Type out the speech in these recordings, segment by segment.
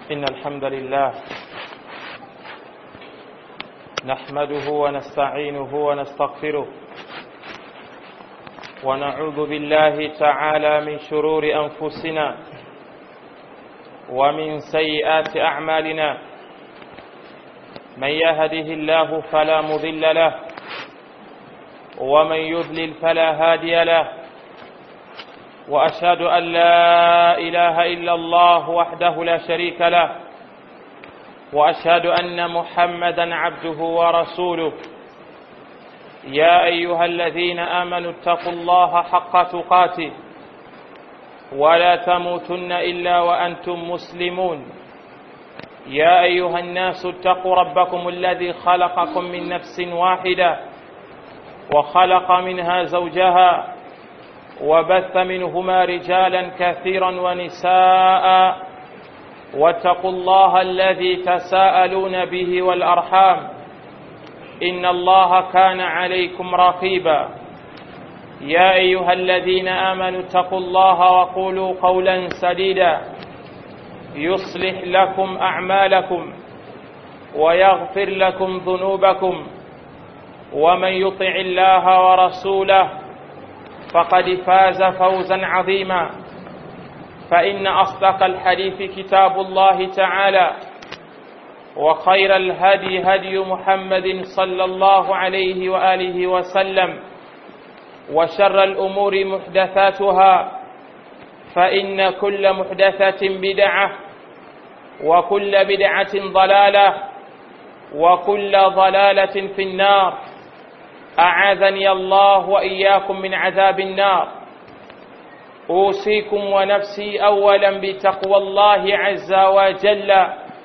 إن الحمد لله نحمده ونستعينه ونستغفره ونعوذ بالله تعالى من شرور أنفسنا ومن سيئات أعمالنا من يهده الله فلا مضل له ومن يضلل فلا هادي له واشهد ان لا اله الا الله وحده لا شريك له واشهد ان محمدا عبده ورسوله يا ايها الذين امنوا اتقوا الله حق تقاته ولا تموتن الا وانتم مسلمون يا ايها الناس اتقوا ربكم الذي خلقكم من نفس واحده وخلق منها زوجها وبث منهما رجالا كثيرا ونساء واتقوا الله الذي تساءلون به والارحام ان الله كان عليكم رقيبا يا ايها الذين امنوا اتقوا الله وقولوا قولا سديدا يصلح لكم اعمالكم ويغفر لكم ذنوبكم ومن يطع الله ورسوله فقد فاز فوزا عظيما فإن أصدق الحديث كتاب الله تعالى وخير الهدي هدي محمد صلى الله عليه وآله وسلم وشر الأمور محدثاتها فإن كل محدثة بدعة وكل بدعة ضلالة وكل ضلالة في النار أعاذني الله وإياكم من عذاب النار أوصيكم ونفسي أولا بتقوى الله عز وجل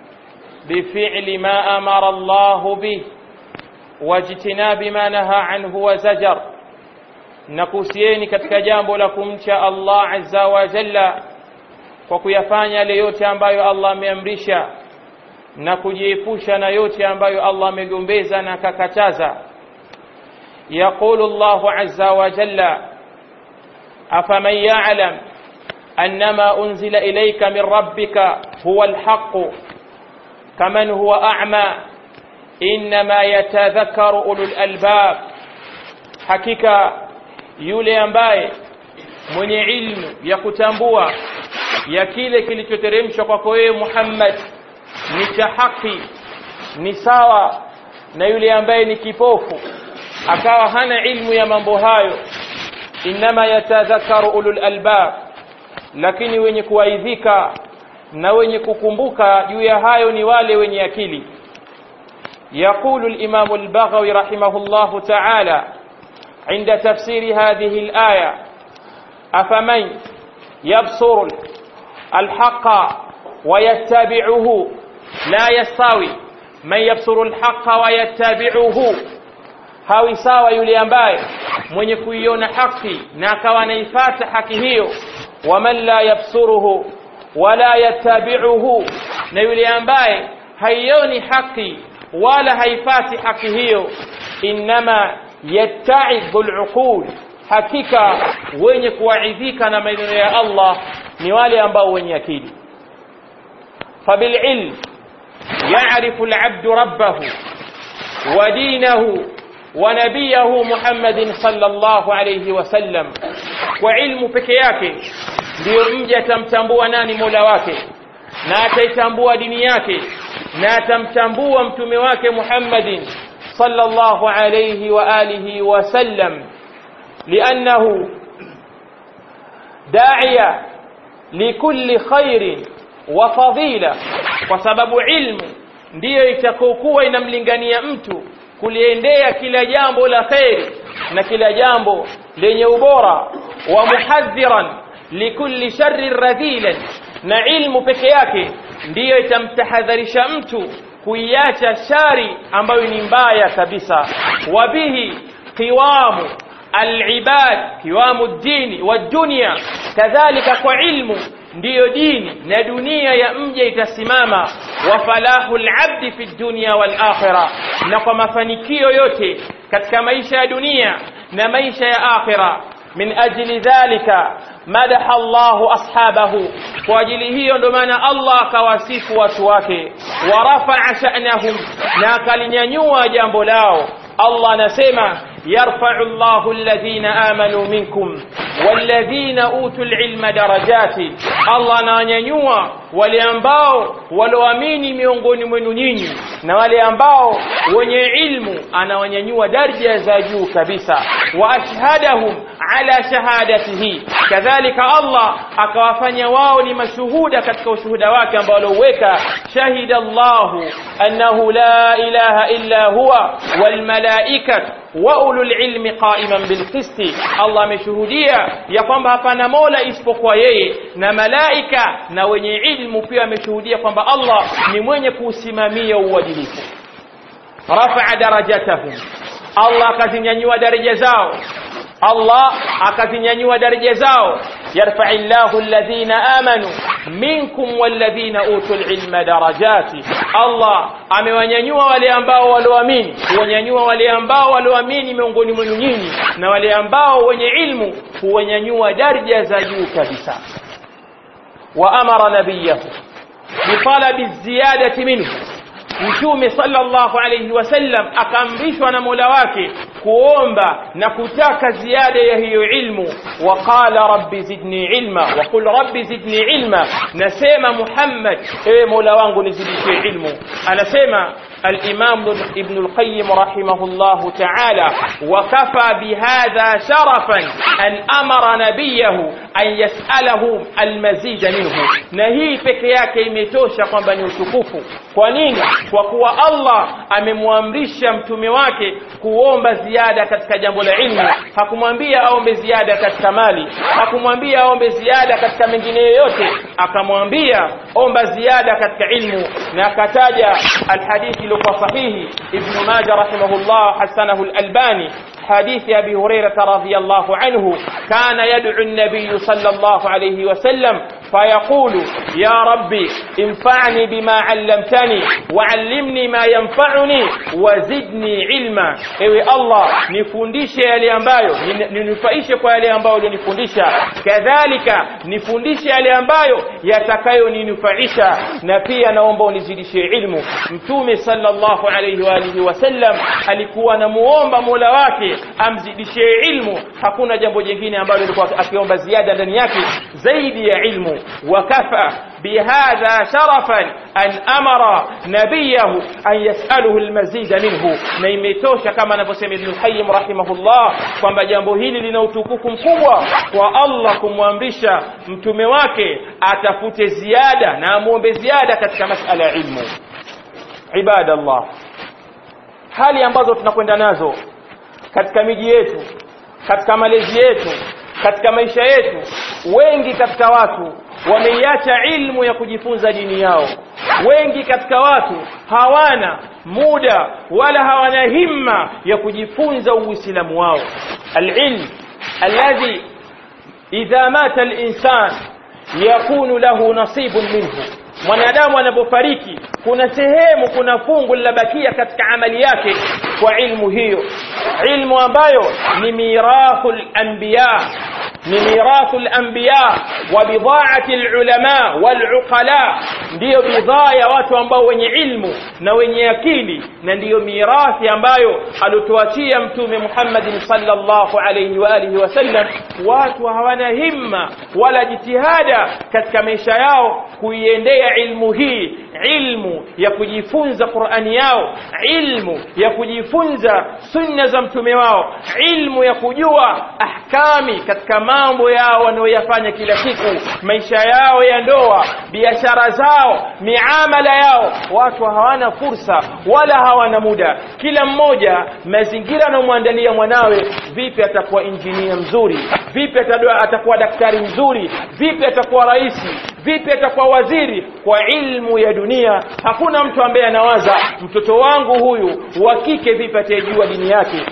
بفعل ما أمر الله به واجتناب ما نهى عنه وزجر nakuhusieni katika jambo la kumcha Allah azza wa jalla kwa kuyafanya yale yote ambayo Allah ameamrisha na kujiepusha na yote ambayo Allah amegombeza na akakataza يقول الله عز وجل أفمن يعلم أنما أنزل إليك من ربك هو الحق كمن هو أعمى إنما يتذكر أولو الألباب حقيقة yule ambaye mwenye ilmu ya kutambua ya kile kilichoteremshwa kwako wewe Muhammad ni cha haki ni sawa na yule ambaye ni kipofu akawa hana ilmu ya mambo hayo inma yatadhakaru ulul albab lakini wenye kuaidhika na wenye kukumbuka juu ya hayo ni wale wenye akili يقول الإمام البغوي رحمه الله تعالى عند تفسير هذه الآية أفمن يبصر الحق ويتبعه لا يستوي من يبصر الحق ويتبعه hawi sawa yule ambaye mwenye kuiona haki na akawa anaifata haki hiyo waman la yabsuruhu wala yattabi'uhu na yule ambaye haioni haki wala haifati haki hiyo innama yatta'idhu al'uqul hakika wenye kuwaidhika na maneno ya Allah ni wale ambao wenye akili fabil'ilm ya'rifu al'abdu rabbahu wa dinahu ونبيه محمد صلى الله عليه وسلم kwa ilmu peke yake ndio mja atamtambua nani Mola wake na ataitambua dini yake na atamtambua mtume wake Muhammadin sallallahu alayhi wa alihi wa sallam li'annahu da'iya likulli khairin wa fadila kwa sababu ilmu ndiyo itakokuwa inamlingania mtu kuliendea kila jambo la kheri na kila jambo lenye ubora wa muhadhiran likulli sharri radhilan na ilmu peke yake ndiyo itamtahadharisha mtu kuiacha shari ambayo ni mbaya kabisa wabihi qiwamu alibad qiwamu dini wa dunya kadhalika kwa ilmu ndiyo dini na dunia ya mja itasimama wa falahu alabdi fi dunya wal akhirah na kwa mafanikio yote katika maisha ya dunia na maisha ya akhira min ajli dhalika madaha Allahu ashabahu kwa ajili hiyo ndo maana Allah akawasifu watu wake wa rafa'a sha'nahum na akalinyanyua jambo lao Allah anasema yarfa'u Allahu alladhina amanu minkum walladhina utul ilma darajati Allah anawanyanyua wale ambao walioamini miongoni mwenu nyinyi na wale ambao wenye ilmu anawanyanyua daraja za juu kabisa wa ashhadahum ala shahadatihi kadhalika Allah akawafanya wao ni mashuhuda katika ushuhuda wake ambao alioweka shahida Allahu annahu la ilaha illa huwa wal malaikatu wa ulul ilmi qa'iman bil qisti Allah ameshuhudia ya kwamba hapana mola isipokuwa yeye na malaika na wenye ilmu pia ameshuhudia kwamba Allah ni mwenye kusimamia uadilifu rafa'a darajatahum Allah akazinyanyua daraja zao Allah akazinyanyua daraja zao yarfa'illahu alladhina amanu minkum walladhina utul ilma darajati Allah amewanyanyua wale ambao walioamini huwanyanyua wale ambao walioamini miongoni mwenu nyinyi na wale ambao wenye ilmu huwanyanyua daraja za juu kabisa wa amara nabiyahu bitalabi ziyadati minhu mtume sallallahu alayhi wasallam akaamrishwa na Mola wake kuomba na kutaka ziada ya hiyo ilmu waqala rabbi zidni ilma waqul rabbi zidni ilma nasema Muhammad ewe Mola wangu nizidishie ilmu anasema الإمام ابن القيم رحمه الله تعالى وكفى بهذا شرفا أن أمر نبيه أن يسأله المزيد منه نهي peke imetosha kwamba ni utukufu kwa nini kwa kuwa Allah amemwamrisha mtume wake kuomba ziada katika jambo la ilmu hakumwambia aombe ziada katika mali hakumwambia aombe ziada katika mengine yoyote akamwambia omba ziada katika ilmu na akataja alhadithi iliyokuwa sahihi ibn majah rahimahullah hasanahu al-albani حديث أبي هريرة رضي الله عنه كان يدعو النبي صلى الله عليه وسلم فيقول يا ربي انفعني بما علمتني وعلمني ما ينفعني وزدني علما ewe Allah nifundishe yale ambayo ninufaishe kwa yale ambayo ulionifundisha kadhalika nifundishe yale ambayo yatakayoninufaisha na pia naomba unizidishie ilmu mtume sallallahu alayhi wa alihi wasallam alikuwa anamuomba Mola wake amzidishie ilmu hakuna jambo jingine ambalo alikuwa akiomba ziada ndani yake zaidi ya ilmu وكفى بهذا شرفا أن أمر نبيه أن يسأله المزيد منه نيمتوش كما نفسم ابن القيم رحمه الله kwamba jambo hili lina utukufu mkubwa kwa Allah kumwamrisha mtume wake atafute ziada na amuombe ziada katika masala ya ilmu ibadallah hali ambazo tunakwenda nazo katika miji yetu katika malezi yetu katika maisha yetu wengi katika watu wameiacha ilmu ya kujifunza dini yao wengi katika watu hawana muda wala hawana himma ya kujifunza uislamu wao alilm alladhi idha mata alinsan yakunu lahu nasibun minhu mwanadamu anapofariki kuna sehemu kuna fungu lilabakia katika amali yake kwa ilmu hiyo ilmu ambayo ni mirathul anbiya ni mirathu al-anbiya wa bidha'ati al-ulama wal-uqala ndiyo bidhaa ya watu ambao wenye ilmu na wenye akili na ndiyo mirathi ambayo alituachia mtume Muhammad sallallahu alayhi wa alihi wasallam watu hawana himma wala jitihada katika maisha yao kuiendea ilmu hii ilmu ya kujifunza Qur'ani yao ilmu ya kujifunza sunna za mtume wao ilmu ya kujua ahkami katika mambo yao wanayoyafanya kila siku maisha yao ya ndoa biashara zao miamala yao watu hawana fursa wala hawana muda kila mmoja mazingira anamwandalia mwanawe vipi atakuwa injinia mzuri vipi atakuwa daktari mzuri vipi atakuwa rais vipi atakuwa waziri kwa ilmu ya dunia hakuna mtu ambaye anawaza mtoto wangu huyu wa kike vipi atajua dini yake vipi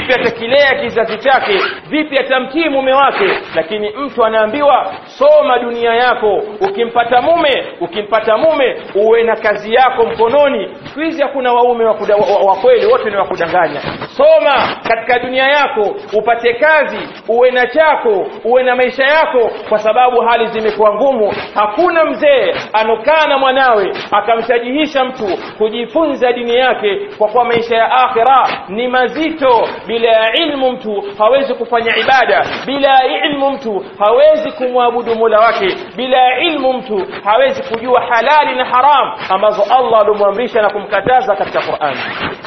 vipi atakilea kizazi chake vipi atamtii mume wake lakini mtu anaambiwa soma dunia yako ukimpata mume ukimpata mume uwe na kazi yako mkononi siku hizi hakuna waume wa, kuda, wa, wa kweli wote ni wa kudanganya soma katika dunia yako upate kazi uwe na chako uwe na maisha yako kwa sababu hali zimekuwa ngumu hakuna mzee anokaa na mwanawe akamshajihisha mtu kujifunza dini yake kwa kuwa maisha ya akhira ni mazito bila ya ilmu mtu hawezi kufanya ibada bila ya ilmu mtu hawezi kumwabudu mola wake bila ya ilmu mtu hawezi kujua halali na haram ambazo allah alimwamrisha na kumkataza katika qurani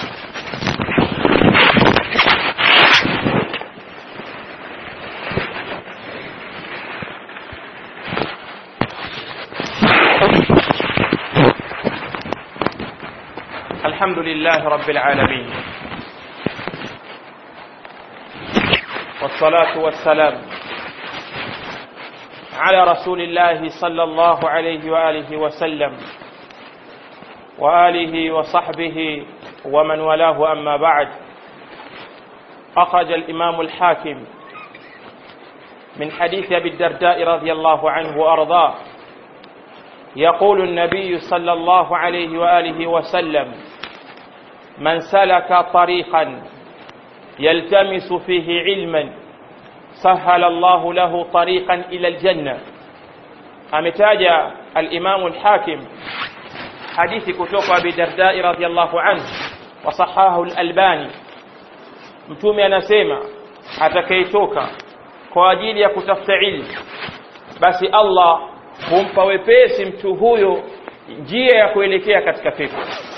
الحمد لله رب العالمين والصلاة والسلام على رسول الله صلى الله عليه وآله وسلم وآله وصحبه ومن والاه أما بعد أخرج الإمام الحاكم من حديث أبي الدرداء رضي الله عنه وأرضاه يقول النبي صلى الله عليه وآله وسلم من سلك طريقا يلتمس فيه علما سهل الله له طريقا إلى الجنة أمتاج الإمام الحاكم حديث كتوك أبي درداء رضي الله عنه وصحاه الألباني mtume anasema atakayetoka kwa ajili ya kutafuta ilmu basi Allah humpa wepesi mtu huyo njia ya kuelekea katika pepo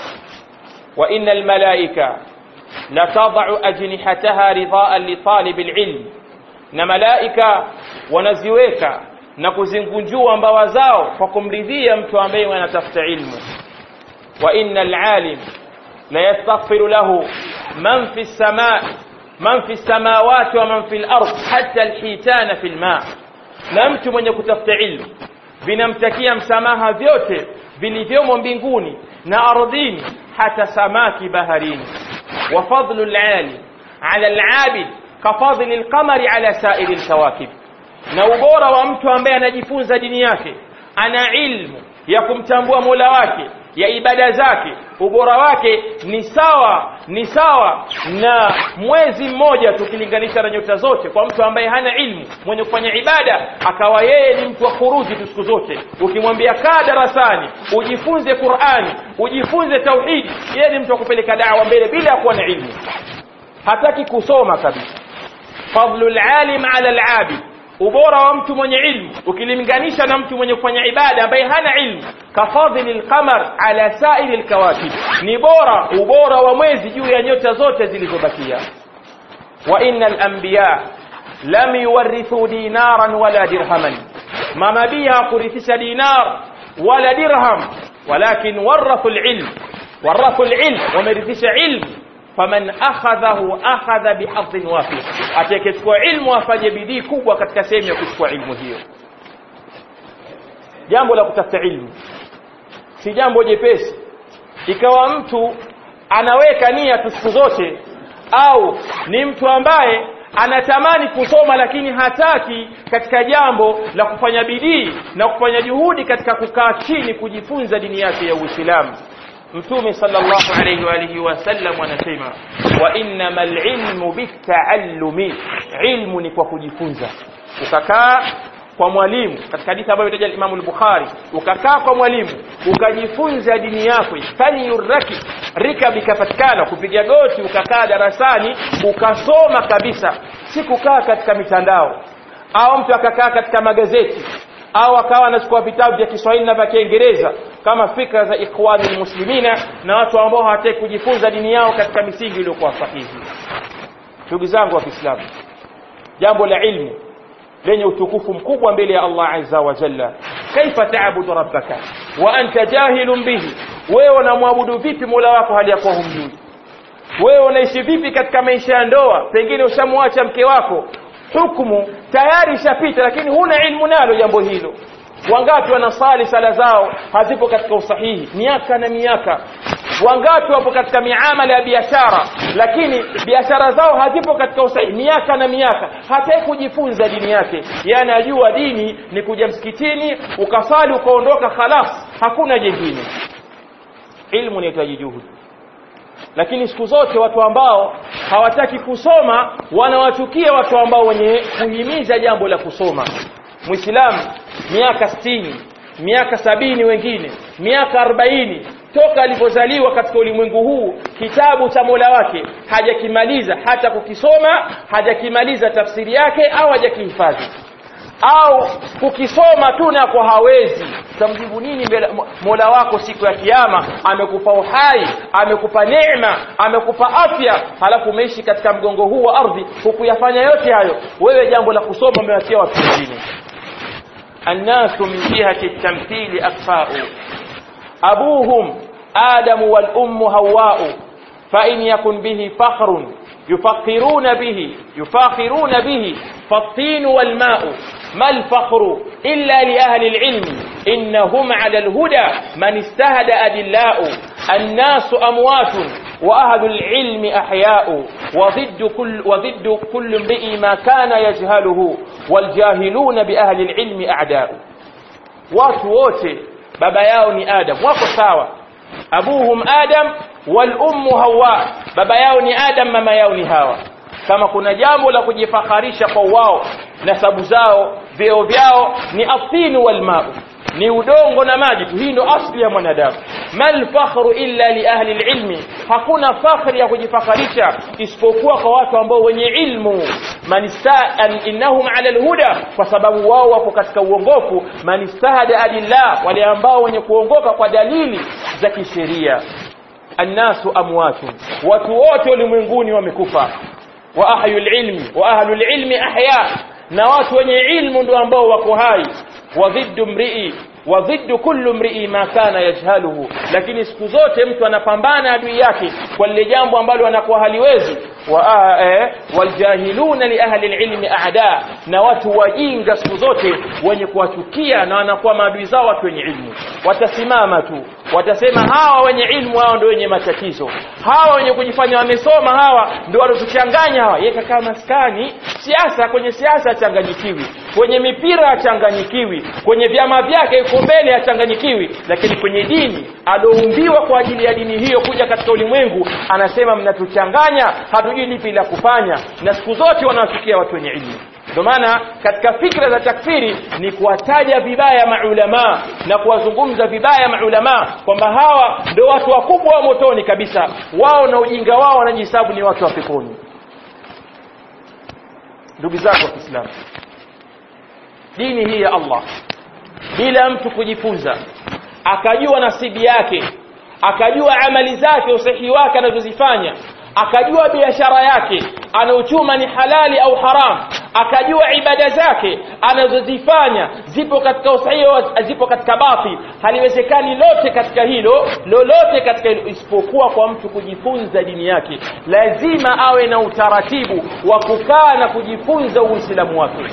wa innal malaika la tad'u ajnihataha ridaan li talibil ilm na malaika wanaziweka na kuzingunjua mbawa zao kwa kumridhia mtu ambaye anatafuta ilmu wa innal alim la yastaghfiru lahu man fi samaa man fi samawati wa man fi al-ard hatta al-hitana fi al-ma na mtu mwenye kutafuta ilmu vinamtakia msamaha vyote vilivyomo mbinguni na ardhini hata samaki baharini wa fadlu al-ali ala al-abid ka fadli al-qamari ala sa'iri al-kawakib na ubora wa mtu ambaye anajifunza dini yake ana ilmu ya kumtambua Mola wake ya ibada zake ubora wake ni sawa ni sawa na mwezi mmoja tukilinganisha na nyota zote kwa mtu ambaye hana ilmu mwenye kufanya ibada akawa yeye ni mtu wa kuruji tu siku zote ukimwambia kaa darasani ujifunze Qur'ani ujifunze tauhidi yeye ni mtu wa kupeleka dawa mbele bila ya kuwa na ilmu hataki kusoma kabisa fadlul alim ala al-abid ubora wa mtu mwenye ilmu ukilinganisha na mtu mwenye kufanya ibada ambaye hana ilmu kafadhili alqamar ala sairi alkawakib ni bora ubora wa mwezi juu ya nyota zote zilizobakia wa innal anbiya lam yuwarithu dinaran wala dirhaman manabii hakurithisha dinar wala dirham walakin warathu alilm warathu alilm wamerithisha ilmu faman akhadhahu akhadha bihadhin wafir atakayechukua ilmu afanye bidii kubwa katika sehemu ya kuchukua ilmu hiyo jambo la kutafuta ilmu si jambo jepesi ikawa mtu anaweka nia tu siku zote au ni mtu ambaye anatamani kusoma lakini hataki katika jambo la kufanya bidii na kufanya juhudi katika kukaa chini kujifunza dini yake ya Uislamu mtume sallallahu alayhi wa alihi wasallam anasema wa innamal ilmu bitaallumi ilmu ni kwa kujifunza ukakaa kwa mwalimu katika hadithi ambayo imetaja Imam al-Bukhari ukakaa kwa mwalimu ukajifunza dini yako fani yuraki rikabi kapatikana kupiga goti ukakaa darasani ukasoma kabisa si kukaa katika mitandao au mtu akakaa katika magazeti au akawa anachukua vitabu vya Kiswahili na vya Kiingereza kama fikra za ikhwani muslimina na watu ambao hawataki kujifunza dini yao katika misingi iliyokuwa sahihi ndugu zangu wa Kiislamu jambo la ilmu lenye utukufu mkubwa mbele ya Allah azza wa jalla kaifa ta'budu rabbaka wa anta jahilun bihi wewe unamwabudu vipi Mola wako hali yakuwa humjui wewe unaishi vipi katika maisha ya ndoa pengine ushamwacha mke wako hukumu tayari ishapita lakini huna ilmu nalo jambo hilo wangapi wanasali sala zao hazipo katika usahihi miaka na miaka wangapi wapo katika miamala ya biashara lakini biashara zao hazipo katika usahihi miaka na miaka hataki kujifunza dini yake yani ajua dini ni kuja msikitini ukasali ukaondoka khalas hakuna jingine ilmu inahitaji juhudi lakini siku zote watu ambao hawataki kusoma wanawachukia watu ambao wenye kuhimiza jambo la kusoma muislamu miaka sitini miaka sabini wengine miaka arobaini toka alipozaliwa katika ulimwengu huu kitabu cha mola wake hajakimaliza hata kukisoma hajakimaliza tafsiri yake au hajakihifadhi au kukisoma tu na kwa hawezi tamjibu nini mbele mola wako siku ya kiyama amekupa uhai amekupa neema amekupa afya halafu umeishi katika mgongo huu wa ardhi hukuyafanya yote hayo wewe jambo la kusoma umewatia watu wengine الناس من جهة التمثيل أكفاء أبوهم آدم والأم هواء فإن يكن به فخر يفخرون به يفاخرون به فالطين والماء ما الفخر إلا لأهل العلم إنهم على الهدى من استهد أدلاء الناس أموات وأهل العلم أحياء وضد كل, وضد كل امرئ ما كان يجهله والجاهلون بأهل العلم أعداء watu wote baba yao ni adam wako sawa abuhum adam wal ummu hawa baba yao ni adam mama yao ni hawa kama kuna jambo la kujifakharisha kwa wao nasabu zao vyeo vyao ni athinu wal ma'u ni udongo na maji tu hii ndo asli ya mwanadamu mal fakhru illa li ahli ilmi hakuna fakhri ya kujifakharisha isipokuwa kwa watu ambao wenye ilmu man istaan innahum ala alhuda kwa sababu wao wako katika uongofu man istahada adillah wale ambao wenye kuongoka kwa dalili za kisheria annasu amwatu watu wote ulimwenguni wamekufa wa ahlul ilmi wa ahlul ilmi ahya na watu wenye ilmu ndio ambao wako hai wa dhiddu mrii wa dhiddu kullu mrii ma kana yajhaluhu lakini siku zote mtu anapambana adui yake kwa lile jambo ambalo anakuwa haliwezi wa eh, waljahiluna li ahli alilmi aada na watu wajinga siku zote wenye kuwachukia na wanakuwa maadui zao watu wenye ilmu watasimama tu watasema hawa wenye ilmu hao ndio wenye matatizo hawa wenye kujifanya wamesoma hawa ndio walotuchanganya hawa yeye kakaa maskani siasa kwenye siasa achanganyikiwi kwenye mipira achanganyikiwi kwenye vyama vyake yuko mbele achanganyikiwi lakini kwenye dini alioumbiwa kwa ajili ya dini hiyo kuja katika ulimwengu anasema mnatuchanganya hatujui lipi la kufanya na siku zote wanawafikia watu wenye ilmu ndio maana katika fikra za takfiri ni kuwataja vibaya maulama na kuwazungumza vibaya maulama kwamba hawa ndio watu wakubwa wa motoni kabisa wao na ujinga wao wanajihesabu ni watu wa peponi ndugu zako wa Kiislamu dini hii ya Allah bila mtu kujifunza akajua nasibi yake akajua amali zake usahihi wake anazozifanya akajua biashara yake anaochuma ni halali au haram akajua ibada zake anazozifanya zipo katika usahihi zipo katika batil haliwezekani lote katika hilo lolote katika hilo isipokuwa kwa mtu kujifunza dini yake lazima awe na utaratibu wa kukaa na kujifunza uislamu wake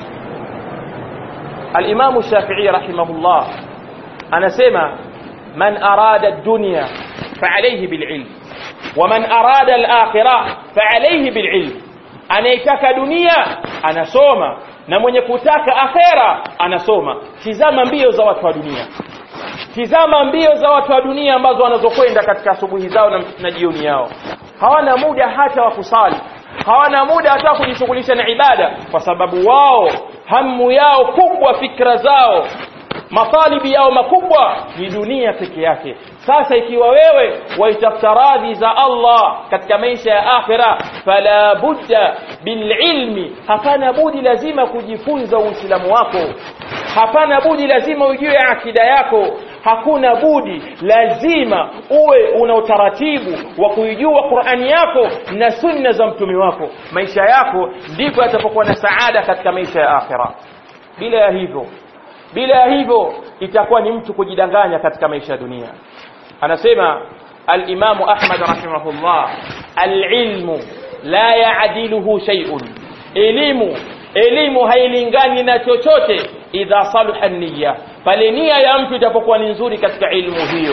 الإمام الشافعي رحمه الله أنا سمع من أراد الدنيا فعليه بالعلم ومن أراد الآخرة فعليه بالعلم anayetaka dunia anasoma na mwenye kutaka akhera anasoma tizama mbio za watu wa dunia tizama mbio za watu wa dunia ambazo wanazokwenda katika asubuhi zao na, na jioni yao hawana muda hata wa kusali hawana muda hata kujishughulisha na ibada kwa sababu wao hamu yao kubwa fikra zao matalibi yao makubwa ni dunia peke yake sasa ikiwa wewe waitafuta radhi za Allah katika maisha ya akhira fala budda bililmi hapana budi lazima kujifunza uislamu wako hapana budi lazima ujue akida yako hakuna budi lazima uwe una utaratibu wa kuijua Qur'ani yako na sunna za mtume wako maisha yako ndipo yatapokuwa na saada katika maisha ya akhira bila ya hivyo bila ya hivyo itakuwa ni mtu kujidanganya katika maisha ya dunia anasema al-Imam Ahmad rahimahullah al-ilmu la ya'diluhu shay'un elimu elimu hailingani na chochote idha saluha niyya pale nia ya mtu itapokuwa ni nzuri katika ilmu hiyo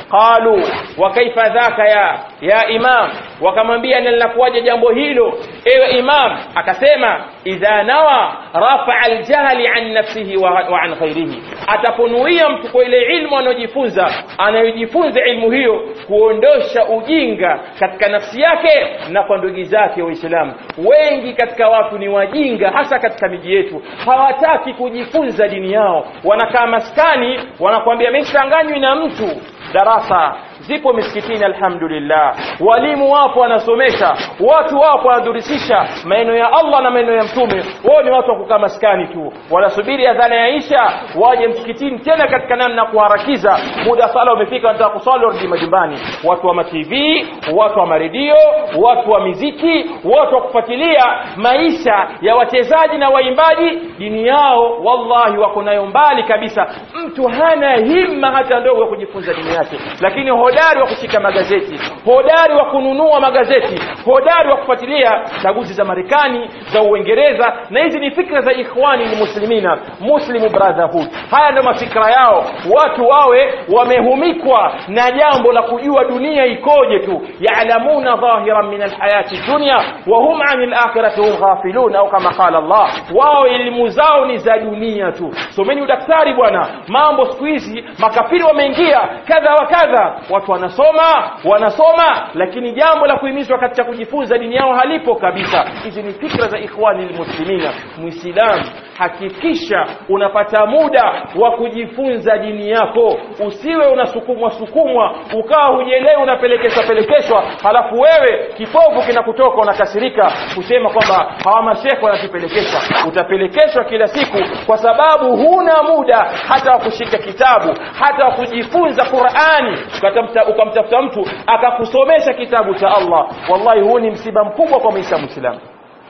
qalu wa kaifa dhaka ya ya imam wakamwambia na linakuwaje jambo hilo ewe imam akasema idha nawa rafa aljahli an nafsihi wa, wa an ghairihi ataponuia mtu kwa ile ilmu anayojifunza anayojifunza ilmu hiyo kuondosha ujinga katika nafsi yake na kwa ndugu zake waislamu wengi katika watu ni wajinga hasa katika miji yetu hawataki kujifunza dini yao wanakaa maskani wanakuambia mimi sitanganywi na mtu darasa zipo misikitini alhamdulillah walimu wapo wanasomesha watu wapo wanadurisisha maneno ya Allah na maneno ya mtume wao ni watu wa kukaa maskani tu wanasubiri adhana ya Isha waje msikitini tena katika namna kuharakiza muda sala umefika wanataka kusali warudi majumbani watu wa matv watu wa maredio watu wa miziki watu wa kufuatilia maisha ya wachezaji na waimbaji dini yao wallahi wako nayo mbali kabisa mtu hana himma hata ndogo ya kujifunza dini yake lakini hodari wa kushika magazeti hodari wa kununua magazeti hodari wa kufuatilia chaguzi za Marekani za Uingereza na hizi ni fikra za ikhwani ni muslimina muslim brotherhood haya ndio mafikra yao watu wawe wamehumikwa na jambo la kujua dunia ikoje tu ya'lamuna dhahiran min alhayati dunya wa hum 'anil akhirati hum ghafilun au kama qala Allah wao elimu zao ni za dunia tu someni udaktari bwana mambo siku hizi makafiri wameingia kadha wa kadha watu wanasoma wanasoma lakini jambo la kuhimizwa katika kujifunza dini yao halipo kabisa hizi ni fikra za ikhwani almuslimina muislamu hakikisha unapata muda wa kujifunza dini yako usiwe unasukumwa sukumwa ukawa hujielewi unapelekeshwa pelekeshwa halafu wewe kipovu kinakutoka unakasirika kusema kwamba hawa mashekhe wanatupelekesha utapelekeshwa kila siku kwa sababu huna muda hata wa kushika kitabu hata wa kujifunza Qur'ani ukamtafuta mtu akakusomesha kitabu cha Allah wallahi huu ni msiba mkubwa kwa maisha muislamu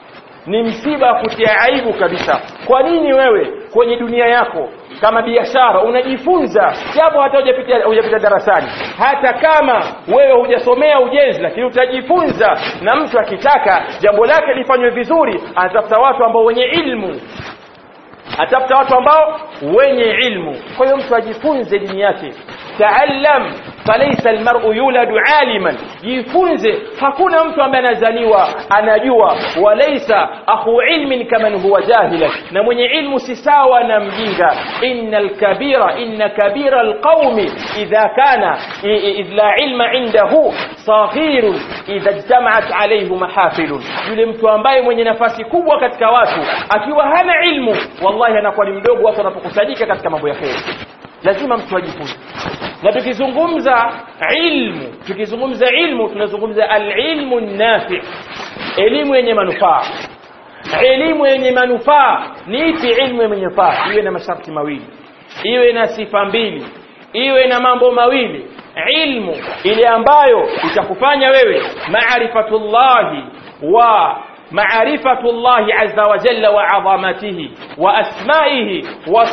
ni msiba wa kutia aibu kabisa kwa nini wewe kwenye dunia yako kama biashara unajifunza japo hata hujapita hujapita darasani hata kama wewe hujasomea ujenzi lakini utajifunza na mtu akitaka jambo lake lifanywe vizuri anatafuta watu ambao wenye ilmu atafuta watu ambao wenye ilmu kwa hiyo mtu ajifunze dini yake taallam falaysa almar'u yuladu aliman jifunze hakuna mtu ambaye anazaliwa anajua walaysa akhu ilmin kaman huwa jahila na mwenye ilmu si sawa na mjinga innal kabira inna kabira alqaumi idha kana idh la ilma indahu saghirun idha ijtama'at alayhi mahafilun yule mtu ambaye mwenye nafasi kubwa katika watu akiwa hana ilmu wallahi anakuwa ni mdogo watu wanapokusanyika katika mambo ya kheri lazima mtu ajifunze na tukizungumza ilmu tukizungumza ilmu tunazungumza alilmu nafi elimu yenye manufaa elimu yenye manufaa ni ipi ilmu yenye manufaa iwe na masharti mawili iwe na sifa mbili iwe na mambo mawili ilmu ile ambayo itakufanya wewe maarifatullahi wa معرفة الله عز وجل وعظمته وأسمائه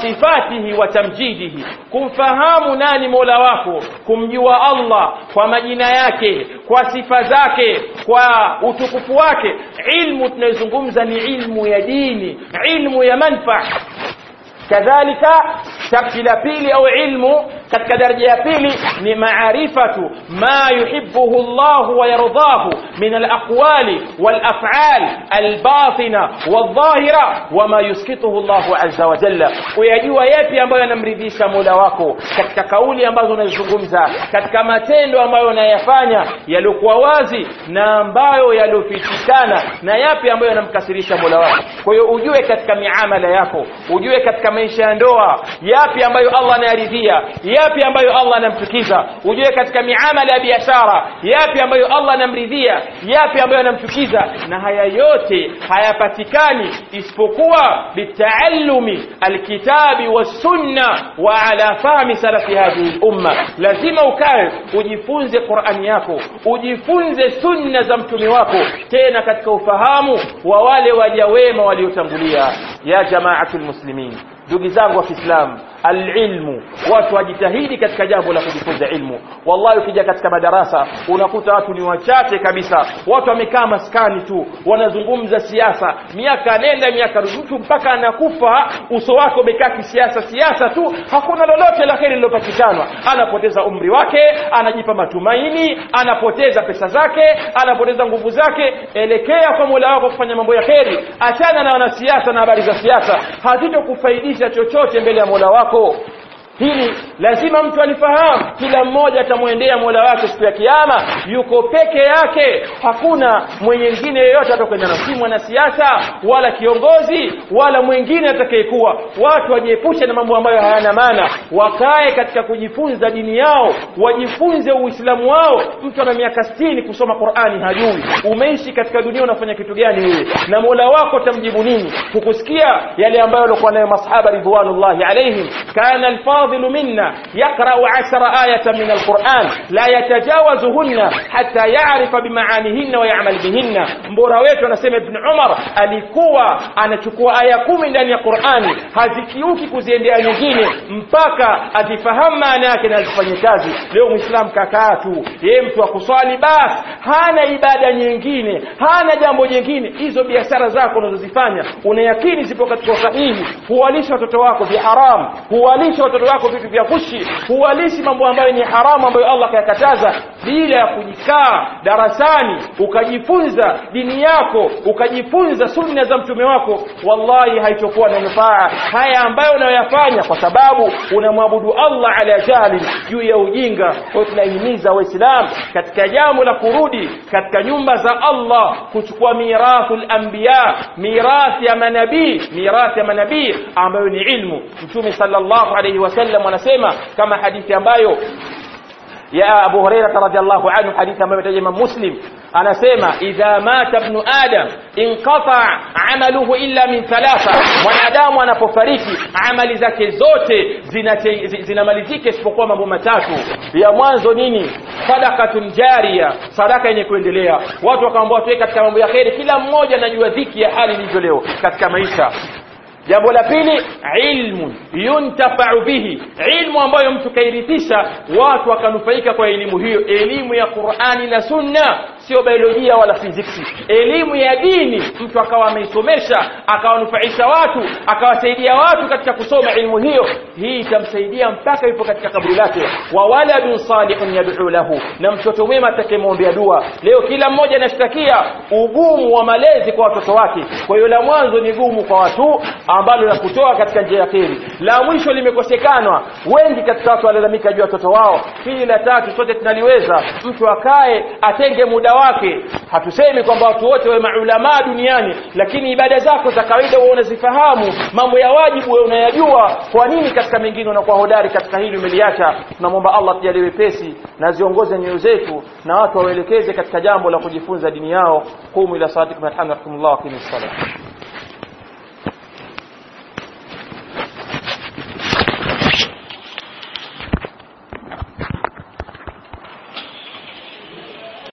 وصفاته وتمجيده kumfahamu nani mola wako kumjua allah kwa majina yake kwa sifa zake kwa utukufu wake ilmu tunayozungumza ni ilmu ya dini ilmu ya manfaa kadhalika sharti la pili au ilmu katika daraja ya pili ni maarifatu ma yuhibbuhu Allah wa yardahu min al-aqwali wal-af'al al-batina wal-dhahira wama yuskituhu Allah azza wa jalla uyajua yapi ambayo yanamridhisha Mola wako katika kauli ambazo unazungumza katika matendo ambayo unayafanya yaliokuwa wazi na ambayo yaliofichikana na yapi ambayo yanamkasirisha Mola wako kwa hiyo ujue katika miamala yako ujue katika maisha ya ndoa yapi ambayo Allah anayaridhia yapi ambayo Allah anamchukiza ujue katika miamala ya biashara yapi ambayo Allah anamridhia yapi ambayo anamchukiza na haya yote hayapatikani isipokuwa bitaallumi alkitabi wasunna wa ala fahmi salafi hadhihi umma lazima ukae ujifunze Qur'ani yako ujifunze sunna za mtume wako tena katika ufahamu wa wale waja wema waliotangulia ya jamaatul muslimin ndugu zangu wa Kiislamu alilmu watu wajitahidi katika jambo la kujifunza ilmu wallahi ukija katika madarasa unakuta watu ni wachache kabisa watu wamekaa maskani tu wanazungumza siasa miaka nenda miaka rudi mtu mpaka anakufa uso wake umekaa kisiasa siasa tu hakuna lolote la heri lilopatikana anapoteza umri wake anajipa matumaini anapoteza pesa zake anapoteza nguvu zake elekea kwa Mola wako kufanya mambo ya heri achana na wanasiasa na habari za siasa hazitokufaidisha chochote mbele ya Mola wako hili lazima mtu alifahamu kila mmoja atamwendea Mola wake siku ya kiyama yuko peke yake hakuna mwingine yeyote atakwenda na si mwanasiasa wala kiongozi wala mwingine atakayekuwa watu wajiepushe na mambo ambayo hayana maana wakae katika kujifunza dini yao wajifunze uislamu wao mtu ana miaka 60 kusoma Qur'ani hajui umeishi katika dunia unafanya kitu gani wewe na Mola wako tamjibu nini kukusikia yale ambayo walikuwa nayo masahaba ridwanullahi alaihim kana alfa الفاضل منا يقرأ عشر آية من القرآن لا يتجاوزهن حتى يعرف بمعانيهن ويعمل بهن mbora wetu anasema ibn Umar alikuwa anachukua aya kumi ndani ya Qur'ani hazikiuki kuziendea nyingine mpaka azifahamu maana yake na azifanye kazi leo muislam kakaa tu yeye mtu wa kuswali basi hana ibada nyingine hana jambo jingine hizo biashara zako unazozifanya unayakini zipo katika sahihi huwalisha watoto wako viharam huwalisha watoto wako vitu vya kushi huwalishi mambo ambayo ni haramu ambayo Allah kayakataza bila ya kujikaa darasani ukajifunza dini yako ukajifunza sunna za mtume wako wallahi haitokuwa na nufaa haya ambayo unayoyafanya kwa sababu unamwabudu Allah ala jahli juu ya ujinga kwa tunahimiza waislamu katika jambo la kurudi katika nyumba za Allah kuchukua mirathul anbiya mirathi ya manabii mirathi ya manabii ambayo ni ilmu mtume sallallahu alayhi wasallam anasema kama hadithi ambayo ya Abu Hurairah radhiallahu anhu hadithi ambayo imetaja Imam Muslim anasema idha mata ibn adam inqata amaluhu illa min thalatha mwanadamu anapofariki amali zake zote zinamalizika isipokuwa mambo matatu ya mwanzo nini sadaqatun jariya sadaka yenye kuendelea watu wakaambiwa tuwe katika mambo ya kheri kila mmoja anajua dhiki ya hali ilivyo leo katika maisha jambo la pili ilmu yuntafau bihi ilmu ambayo mtu kairithisha watu wakanufaika kwa elimu hiyo elimu ya Qur'ani na Sunna sio biolojia wala physics elimu ya dini mtu akawa ameisomesha akawanufaisha watu akawasaidia watu katika kusoma ilmu hiyo hii itamsaidia mpaka yupo katika kaburi lake wa waladun salihun yad'u lahu na mtoto mwema atakayemwombea dua leo kila mmoja anashtakia ugumu wa malezi kwa watoto wake kwa hiyo la mwanzo ni gumu kwa watu ambalo la kutoa katika njia ya kheri la mwisho limekosekanwa wengi katika watu walalamika juu ya watoto wao hili la tatu sote tunaliweza mtu akae atenge muda wake hatusemi kwamba watu wote wawe maulama duniani lakini ibada zako za kawaida wewe unazifahamu mambo ya wajibu wewe unayajua kwa nini katika mengine unakuwa hodari katika hili umeliacha tunamwomba Allah tujalie wepesi na ziongoze nyoyo zetu na watu waelekeze katika jambo la kujifunza dini yao qumu ila salatikum alhamdulillah wa qimis salat